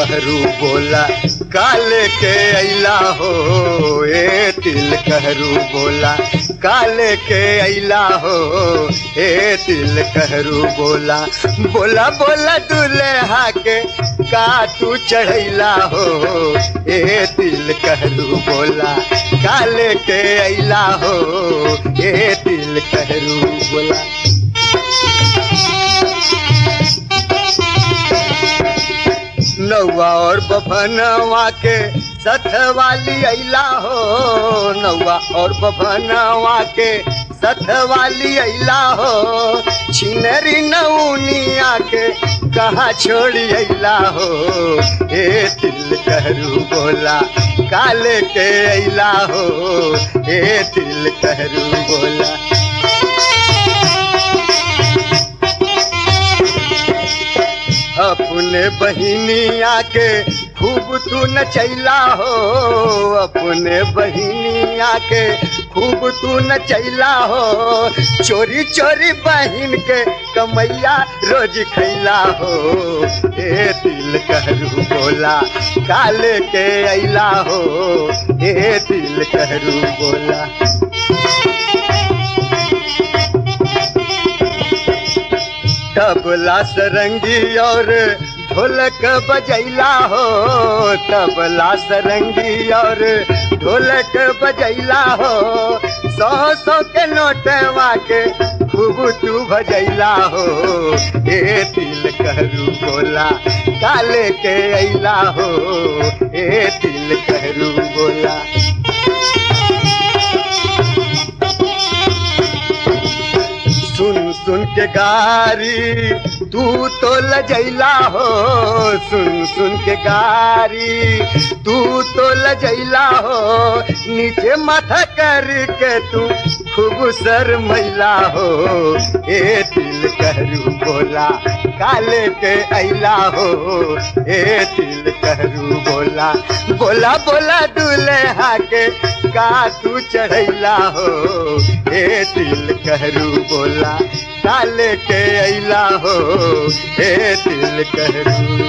कहरू बोला काले के अला हो ए तिल कहरू बोला काले के अला हो ए तिल कहरू बोला बोला बोला दुल्हा के का तू चढ़ैला हो ए तिल कहरू बोला काले के अला हो ए तिल कहरू बोला नौवा और बभनवा के सथ वाली अला हो नौवा और बभनवा के सथ वाली अला हो छिनरी नौनिया के कहाँ छोड़ी अला हो ए तिल कहरू बोला काले के अला हो ए तिल कहरू बोला अपने बहिनिया के खूब तू नचैला हो अपने बहिनिया के खूब तू नचैला हो चोरी चोरी बहिन के कमैया रोज खैला हो ए दिल कहरू बोला काले के अला हो ए दिल कहरू बोला तबला सरंगी और ढोलक बजैला हो तबला सरंगी और ढोलक बजैला हो सौ सौ के नोटवा के खूब तू भजैला हो ए दिल कहरू बोला काले के अला हो ए दिल कहरू बोला सुन सुन के गारी तू तो लजैला हो सुन सुन के गारी तू तो लजैला हो नीचे माथा करके तू खूब सर मैला हो ए दिल कहरू बोला काले के अला हो ए दिल कहरू बोला बोला बोला दुल्हा के का तू चढ़ैला हो ए दिल कहरू बोला काले के अला हो ए दिल कहरू